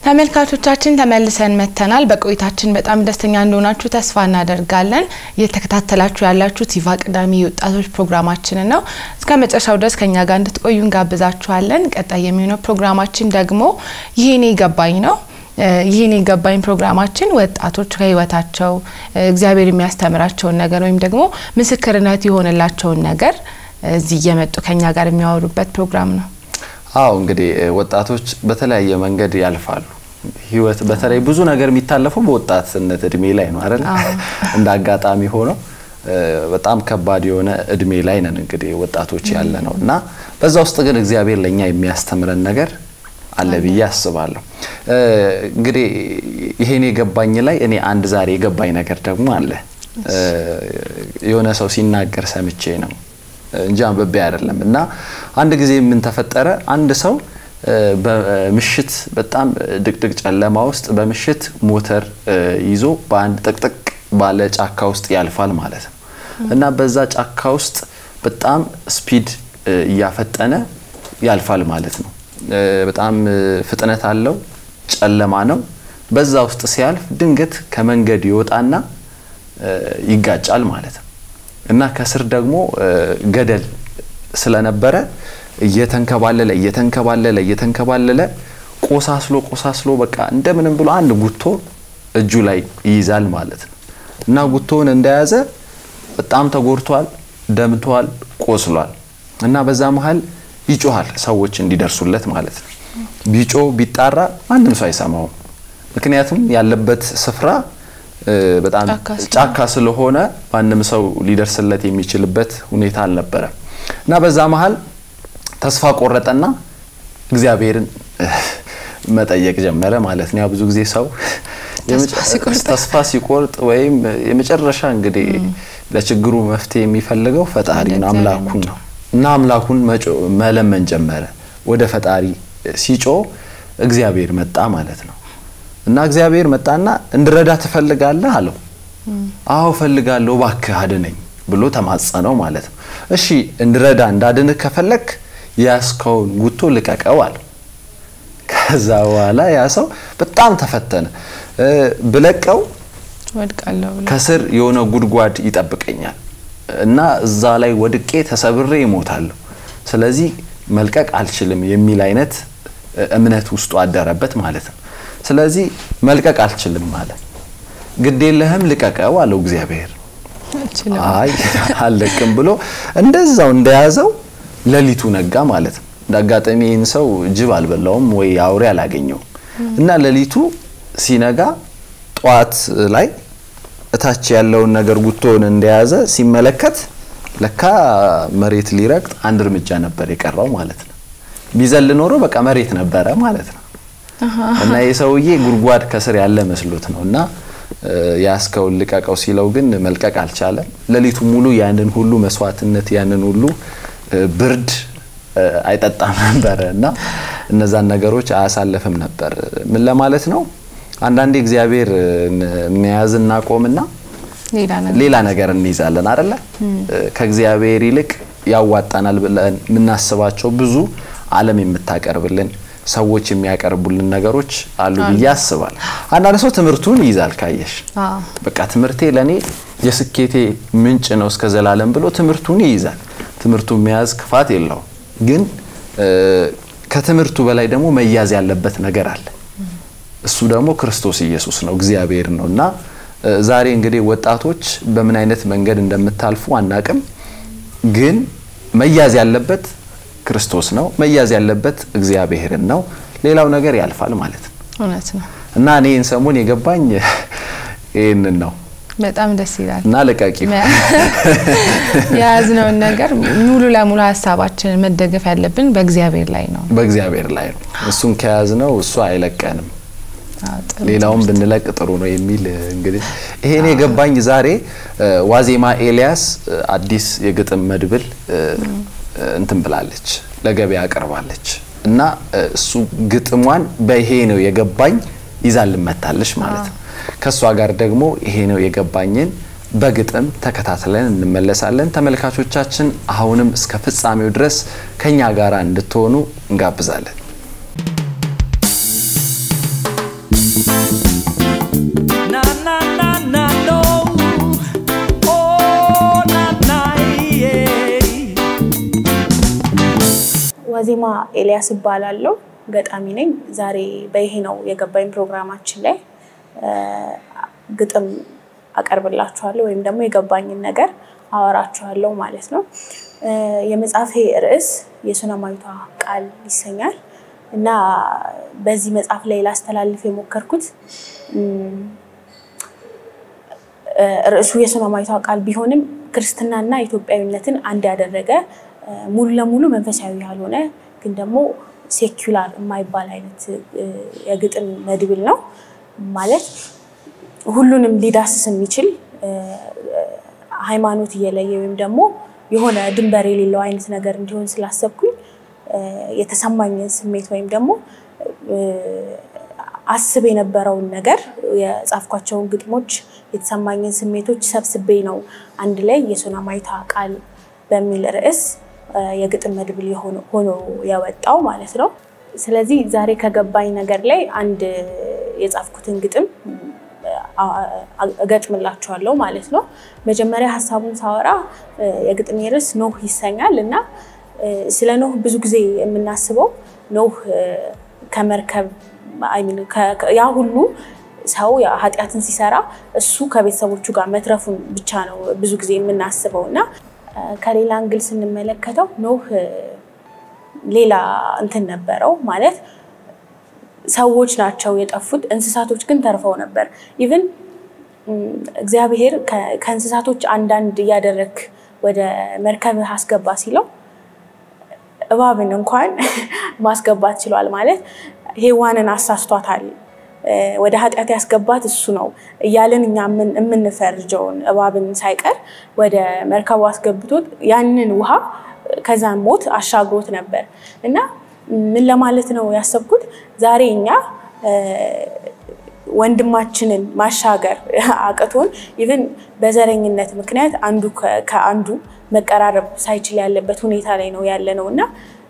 ተመልካቾቻችን ተመልሰን መጥተናል። በቆይታችን በጣም ደስተኛ እንደሆናችሁ ተስፋ እናደርጋለን። እየተከታተላችሁ ያላችሁት ይፋ ቅዳሜ የወጣቶች ፕሮግራማችንን ነው። እስከ መጨረሻው ድረስ ከኛ ጋር እንድትቆዩ እንጋብዛችኋለን። ቀጣይ የሚሆነው ፕሮግራማችን ደግሞ ይሄኔ ገባኝ ነው። ይህን የገባኝ ፕሮግራማችን ወጣቶች ከህይወታቸው እግዚአብሔር የሚያስተምራቸውን ነገር ወይም ደግሞ ምስክርነት የሆነላቸውን ነገር እዚህ እየመጡ ከኛ ጋር የሚያወሩበት ፕሮግራም ነው። አዎ እንግዲህ ወጣቶች በተለያየ መንገድ ያልፋሉ። ህይወት በተለይ ብዙ ነገር የሚታለፈው በወጣትነት እድሜ ላይ ነው አይደል? እንደ አጋጣሚ ሆኖ በጣም ከባድ የሆነ እድሜ ላይ ነን እንግዲህ ወጣቶች ያለ ነው እና በዛ ውስጥ ግን እግዚአብሔር ለእኛ የሚያስተምረን ነገር አለ ብዬ አስባለሁ። እንግዲህ ይሄን የገባኝ ላይ እኔ አንድ ዛሬ የገባኝ ነገር ደግሞ አለ። የሆነ ሰው ሲናገር ሰምቼ ነው እንጂ አንብቤ አይደለም። እና አንድ ጊዜ ምን ተፈጠረ? አንድ ሰው በምሽት በጣም ድቅድቅ ጨለማ ውስጥ በምሽት ሞተር ይዞ በአንድ ጥቅጥቅ ባለ ጫካ ውስጥ ያልፋል ማለት ነው። እና በዛ ጫካ ውስጥ በጣም ስፒድ እያፈጠነ ያልፋል ማለት ነው። በጣም ፍጥነት አለው። ጨለማ ነው። በዛ ውስጥ ሲያልፍ ድንገት ከመንገድ ይወጣና ይጋጫል ማለት ነው እና ከስር ደግሞ ገደል ስለነበረ እየተንከባለለ እየተንከባለለ እየተንከባለለ ቆሳስሎ ቆሳስሎ በቃ እንደምንም ብሎ አንድ ጉቶ እጁ ላይ ይይዛል ማለት ነው እና ጉቶውን እንደያዘ በጣም ተጎድቷል፣ ደምቷል፣ ቆስሏል እና በዛ መሀል ይጮሃል ሰዎች እንዲደርሱለት ማለት ነው። ቢጮ ቢጣራ ማንም ሰው አይሰማውም። ምክንያቱም ያለበት ስፍራ በጣም ጫካ ስለሆነ ማንም ሰው ሊደርስለት የሚችልበት ሁኔታ አልነበረም እና በዛ መሀል ተስፋ ቆረጠና እግዚአብሔርን መጠየቅ ጀመረ ማለት ነው። ያ ብዙ ጊዜ ሰው ተስፋ ሲቆርጥ ወይም የመጨረሻ እንግዲህ ለችግሩ መፍትሄ የሚፈልገው ፈጣሪን አምላኩን ነው እና አምላኩን መለመን ጀመረ። ወደ ፈጣሪ ሲጮ እግዚአብሔር መጣ ማለት ነው እና እግዚአብሔር መጣና እንድረዳ ትፈልጋለህ አለው። አዎ እፈልጋለሁ፣ እባክህ አድነኝ ብሎ ተማጸነው ማለት ነው። እሺ እንድረዳ እንዳድንህ ከፈለክ ያስከውን ጉቶ ልቀቀው አለው። ከዛ በኋላ ያ ሰው በጣም ተፈተነ። ብለቀው ከስር የሆነ ጉድጓድ ይጠብቀኛል እና እዛ ላይ ወድቄ ተሰብሬ ይሞታለሁ። ስለዚህ መልቀቅ አልችልም የሚል አይነት እምነት ውስጡ አደረበት ማለት ነው። ስለዚህ መልቀቅ አልችልም ማለት ግድ የለህም ልቀቀው አለው እግዚአብሔር። አይ አልለቅም ብሎ እንደዛው እንደያዘው ሌሊቱ ነጋ ማለት ነው። እንደ አጋጣሚ ይህን ሰው ጅብ አልበላውም ወይ አውሬ አላገኘውም እና ሌሊቱ ሲነጋ ጠዋት ላይ እታች ያለውን ነገር ጉቶውን እንደያዘ ሲመለከት ለካ መሬት ሊረግጥ አንድ እርምጃ ነበር የቀረው ማለት ነው። ቢዘል ኖሮ በቃ መሬት ነበረ ማለት ነው። እና የሰውዬ ጉድጓድ ከስር ያለ መስሎት ነው እና ያስከውን ልቀቀው ሲለው ግን መልቀቅ አልቻለም። ሌሊቱ ሙሉ ያንን ሁሉ መስዋዕትነት ያንን ሁሉ ብርድ አይጠጣም ነበረ እና እነዛን ነገሮች አያሳልፍም ነበር። ምን ለማለት ነው? አንዳንዴ እግዚአብሔር መያዝ እናቆምና ሌላ ነገር እንይዛለን አይደለ? ከእግዚአብሔር ይልቅ ያዋጣናል ብለን የምናስባቸው ብዙ ዓለም የምታቀርብልን ሰዎች የሚያቀርቡልን ነገሮች አሉ ብዬ አስባለሁ። አንዳንድ ሰው ትምህርቱን ይይዛል። ካየሽ በቃ ትምህርቴ ለእኔ የስኬቴ ምንጭ ነው እስከ ዘላለም ብሎ ትምህርቱን ይይዛል። ትምህርቱን መያዝ ክፋት የለውም፣ ግን ከትምህርቱ በላይ ደግሞ መያዝ ያለበት ነገር አለ። እሱ ደግሞ ክርስቶስ ኢየሱስ ነው፣ እግዚአብሔር ነው እና ዛሬ እንግዲህ ወጣቶች በምን አይነት መንገድ እንደምታልፉ አናቅም፣ ግን መያዝ ያለበት ክርስቶስ ነው። መያዝ ያለበት እግዚአብሔርን ነው። ሌላው ነገር ያልፋል ማለት ነው። እውነት ነው እና እኔ ይህን ሰሞን የገባኝ ይህንን ነው። በጣም ደስ ይላል እና ልቀቂ የያዝነውን ነገር ሙሉ ለሙሉ ሀሳባችንን መደገፍ ያለብን በእግዚአብሔር ላይ ነው። በእግዚአብሔር ላይ ነው። እሱን ከያዝነው እሱ አይለቀንም። ሌላውን ብንለቅ ጥሩ ነው የሚል እንግዲህ ይሄን የገባኝ ዛሬ ዋዜማ ኤልያስ አዲስ የግጥም መድብል እንትን ብላለች ለገበያ አቅርባለች እና እሱ ግጥሟን በይሄ ነው የገባኝ ይዛ ልመታለች ማለት ነው። ከእሷ ጋር ደግሞ ይሄ ነው የገባኝን በግጥም ተከታትለን እንመለሳለን። ተመልካቾቻችን አሁንም እስከ ፍጻሜው ድረስ ከኛ ጋር እንድትሆኑ እንጋብዛለን። ዋዜማ ኤልያስ እባላለሁ። ገጣሚ ነኝ። ዛሬ በይሄ ነው የገባኝ ፕሮግራማችን ላይ ግጥም አቀርብላችኋለሁ ወይም ደግሞ የገባኝን ነገር አወራችኋለሁ ማለት ነው። የመጽሐፌ ርዕስ የሱነማዊቷ ቃል ይሰኛል እና በዚህ መጽሐፍ ላይ ላስተላልፍ የሞከርኩት ርዕሱ የሱነማዊቷ ቃል ቢሆንም ክርስትናና ኢትዮጵያዊነትን አንድ ያደረገ ሙሉ ለሙሉ መንፈሳዊ ያልሆነ ግን ደግሞ ሴኩላር የማይባል አይነት የግጥም መድብል ነው። ማለት ሁሉንም ሊዳስስ የሚችል ሃይማኖት እየለየ ወይም ደግሞ የሆነ ድንበር የሌለው አይነት ነገር እንዲሆን ስላሰብኩኝ የተሰማኝን ስሜት ወይም ደግሞ አስብ የነበረውን ነገር የጻፍኳቸውን ግጥሞች የተሰማኝን ስሜቶች ሰብስቤ ነው አንድ ላይ የሱነማዊቷ ቃል በሚል ርዕስ የግጥም መድብል ሆኖ የወጣው ማለት ነው። ስለዚህ ዛሬ ከገባኝ ነገር ላይ አንድ የጻፍኩትን ግጥም እገጥምላችኋለሁ ማለት ነው። መጀመሪያ ሀሳቡን ሳወራ የግጥሜ ርዕስ ኖህ ይሰኛል እና ስለ ኖህ ብዙ ጊዜ የምናስበው ኖህ ከመርከብ ያ ሁሉ ሰው ኃጢአትን ሲሰራ እሱ ከቤተሰቦቹ ጋር መትረፉን ብቻ ነው ብዙ ጊዜ የምናስበው እና ከሌላ እንግል ስንመለከተው ኖህ ሌላ እንትን ነበረው ማለት ሰዎች ናቸው የጠፉት፣ እንስሳቶች ግን ተርፈው ነበር። ኢቭን እግዚአብሔር ከእንስሳቶች አንዳንድ እያደረግ ወደ መርከብህ አስገባ ሲለው እባብን እንኳን ማስገባት ችሏል። ማለት ሔዋንን አሳስቷታል። ወደ ኃጢአት ያስገባት እሱ ነው እያልን እኛ የምንፈርጀውን እባብን ሳይቀር ወደ መርከቡ አስገብቶት ያንን ውሃ ከዛን ሞት አሻግሮት ነበር እና ምን ለማለት ነው ያሰብኩት ዛሬ እኛ ወንድማችንን ማሻገር አቅቶን ኢቭን በዘረኝነት ምክንያት አንዱ ከአንዱ መቀራረብ ሳይችል ያለበት ሁኔታ ላይ ነው ያለ ነው እና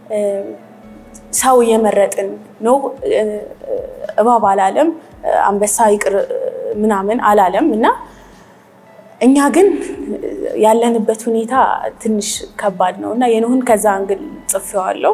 ሰው እየመረጥን ነው። እባብ አላለም፣ አንበሳ ይቅር ምናምን አላለም እና እኛ ግን ያለንበት ሁኔታ ትንሽ ከባድ ነው እና የኖህን ከዛ እንግል ጽፌዋለሁ።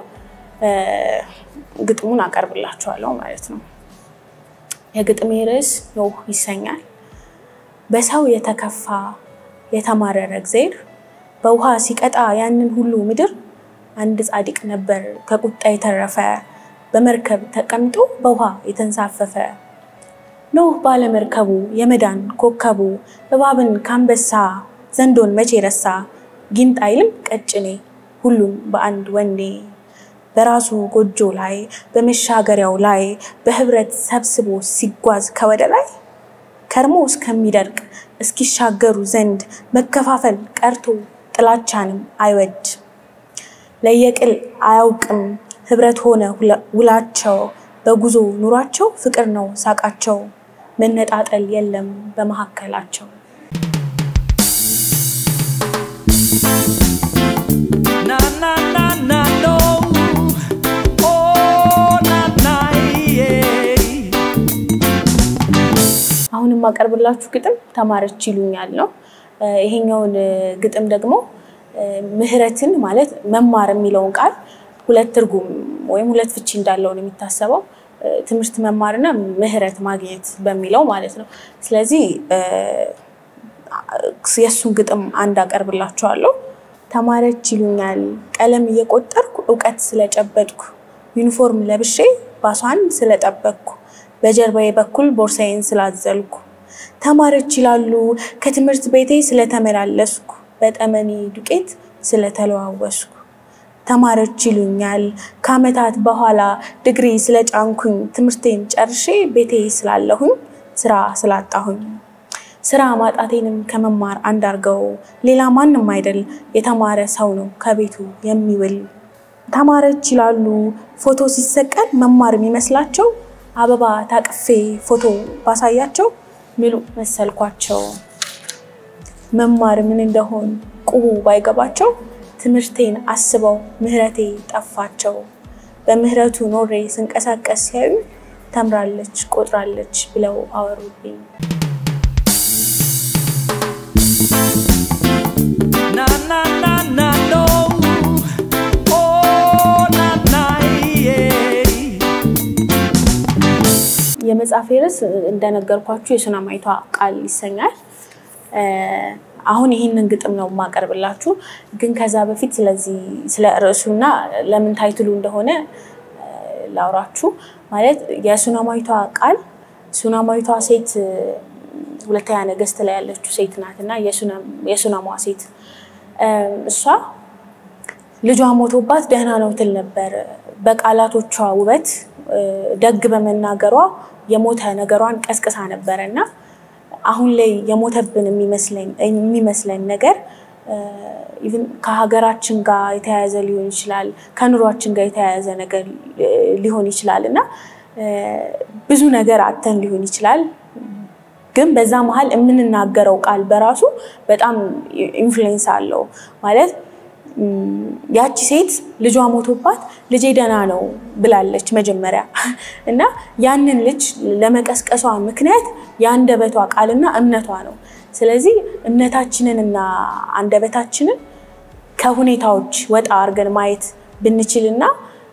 ግጥሙን አቀርብላችኋለሁ ማለት ነው። የግጥሜ ርዕስ ኖህ ይሰኛል። በሰው የተከፋ የተማረረ እግዜር በውሃ ሲቀጣ ያንን ሁሉ ምድር አንድ ጻድቅ ነበር ከቁጣ የተረፈ በመርከብ ተቀምጦ በውሃ የተንሳፈፈ ኖህ ባለመርከቡ የመዳን ኮከቡ እባብን ካንበሳ ዘንዶን መቼ ረሳ ጊንጥ አይልም ቀጭኔ ሁሉም በአንድ ወኔ በራሱ ጎጆ ላይ በመሻገሪያው ላይ በህብረት ሰብስቦ ሲጓዝ ከወደ ላይ ከርሞ እስከሚደርቅ እስኪሻገሩ ዘንድ መከፋፈል ቀርቶ ጥላቻንም አይወድ ለየቅል አያውቅም ህብረት ሆነ ውላቸው በጉዞ ኑሯቸው ፍቅር ነው ሳቃቸው መነጣጠል የለም በመካከላቸው። አሁን የማቀርብላችሁ ግጥም ተማረች ይሉኛል ነው። ይሄኛውን ግጥም ደግሞ ምህረትን ማለት መማር የሚለውን ቃል ሁለት ትርጉም ወይም ሁለት ፍቺ እንዳለው ነው የሚታሰበው። ትምህርት መማርና ምህረት ማግኘት በሚለው ማለት ነው። ስለዚህ የእሱን ግጥም አንድ አቀርብላችኋለሁ። ተማረች ይሉኛል ቀለም እየቆጠርኩ እውቀት ስለጨበጥኩ ዩኒፎርም ለብሼ ባሷን ስለጠበቅኩ በጀርባዬ በኩል ቦርሳዬን ስላዘልኩ ተማረች ይላሉ ከትምህርት ቤቴ ስለተመላለስኩ በጠመኔ ዱቄት ስለተለዋወስኩ ተማረች ይሉኛል ከዓመታት በኋላ ድግሪ ስለጫንኩኝ ትምህርቴን ጨርሼ ቤቴ ስላለሁኝ ስራ ስላጣሁኝ ስራ ማጣቴንም ከመማር አንድ አርገው ሌላ ማንም አይደል የተማረ ሰው ነው ከቤቱ የሚውል ተማረች ይላሉ ፎቶ ሲሰቀል መማር የሚመስላቸው አበባ ታቅፌ ፎቶ ባሳያቸው ምሉ መሰልኳቸው መማር ምን እንደሆን ቁቡ ባይገባቸው ትምህርቴን አስበው ምህረቴ ጠፋቸው። በምህረቱ ኖሬ ስንቀሳቀስ ሲያዩ ተምራለች ቆጥራለች ብለው አወሩብኝ። na na na na no oh na na የመጽሐፌ ርዕስ እንደነገርኳችሁ የሱናማይቷ ቃል ይሰኛል። አሁን ይህንን ግጥም ነው የማቀርብላችሁ። ግን ከዛ በፊት ስለዚህ ስለ ርዕሱና ለምን ታይትሉ እንደሆነ ላውራችሁ። ማለት የሱናማይቷ ቃል ሱናማዊቷ ሴት ሁለተኛ ነገሥት ላይ ያለችው ሴት ናት እና የሱናሟ ሴት እሷ ልጇ ሞቶባት ደህና ነው ትል ነበር። በቃላቶቿ ውበት ደግ በመናገሯ የሞተ ነገሯን ቀስቅሳ ነበረ እና አሁን ላይ የሞተብን የሚመስለን ነገር ኢቭን ከሀገራችን ጋር የተያያዘ ሊሆን ይችላል፣ ከኑሯችን ጋር የተያያዘ ነገር ሊሆን ይችላል እና ብዙ ነገር አተን ሊሆን ይችላል። ግን በዛ መሀል የምንናገረው ቃል በራሱ በጣም ኢንፍሉዌንስ አለው ማለት ያቺ ሴት ልጇ ሞቶባት ልጄ ደህና ነው ብላለች መጀመሪያ እና ያንን ልጅ ለመቀስቀሷ ምክንያት የአንደበቷ ቃልና እምነቷ ነው። ስለዚህ እምነታችንን እና አንደበታችንን ከሁኔታዎች ወጣ አድርገን ማየት ብንችልና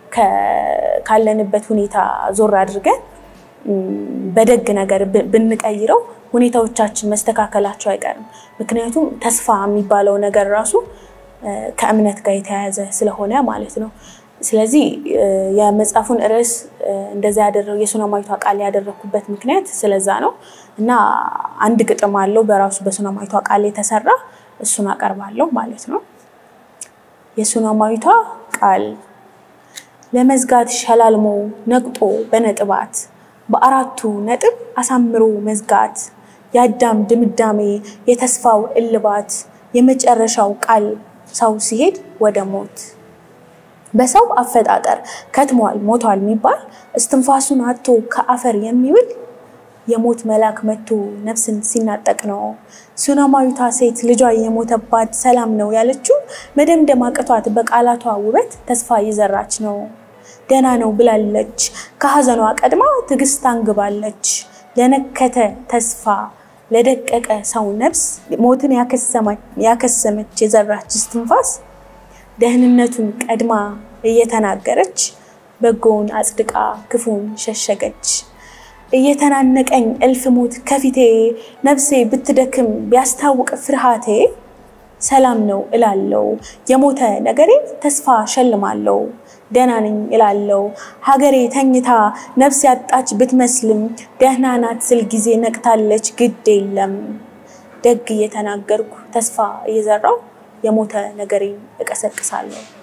ካለንበት ሁኔታ ዞር አድርገን በደግ ነገር ብንቀይረው ሁኔታዎቻችን መስተካከላቸው አይቀርም። ምክንያቱም ተስፋ የሚባለው ነገር ራሱ ከእምነት ጋር የተያያዘ ስለሆነ ማለት ነው። ስለዚህ የመጽሐፉን ርዕስ እንደዛ ያደረው የሱናማዊቷ ቃል ያደረኩበት ምክንያት ስለዛ ነው እና አንድ ግጥም አለው በራሱ በሱናማዊቷ ቃል የተሰራ እሱን አቀርባለሁ ማለት ነው። የሱናማዊቷ ቃል ለመዝጋት ሸላልሞ ነቅጦ በነጥባት በአራቱ ነጥብ አሳምሮ መዝጋት የአዳም ድምዳሜ የተስፋው እልባት የመጨረሻው ቃል ሰው ሲሄድ ወደ ሞት በሰው አፈጣጠር ከትሟል ሞቷል የሚባል እስትንፋሱን አቶ ከአፈር የሚውል የሞት መልአክ መጥቶ ነፍስን ሲናጠቅ ነው። ሱናማዊቷ ሴት ልጇ የሞተባት ሰላም ነው ያለችው መደምደም አቅቷት በቃላቷ ውበት ተስፋ እየዘራች ነው። ደህና ነው ብላለች። ከሀዘኗ ቀድማ ትዕግስት አንግባለች። ለነከተ ተስፋ ለደቀቀ ሰው ነፍስ ሞትን ያከሰመች የዘራች እስትንፋስ ደህንነቱን ቀድማ እየተናገረች በጎውን አጽድቃ ክፉን ሸሸገች። እየተናነቀኝ እልፍ ሞት ከፊቴ ነፍሴ ብትደክም ቢያስታውቅ ፍርሃቴ ሰላም ነው እላለው የሞተ ነገሬ ተስፋ ሸልማለው ደህና ነኝ እላለው ሀገሬ ተኝታ ነፍስ ያጣች ብትመስልም ደህና ናት ስል ጊዜ ነቅታለች ግድ የለም ደግ እየተናገርኩ ተስፋ እየዘራው የሞተ ነገሬን እቀሰቅሳለሁ።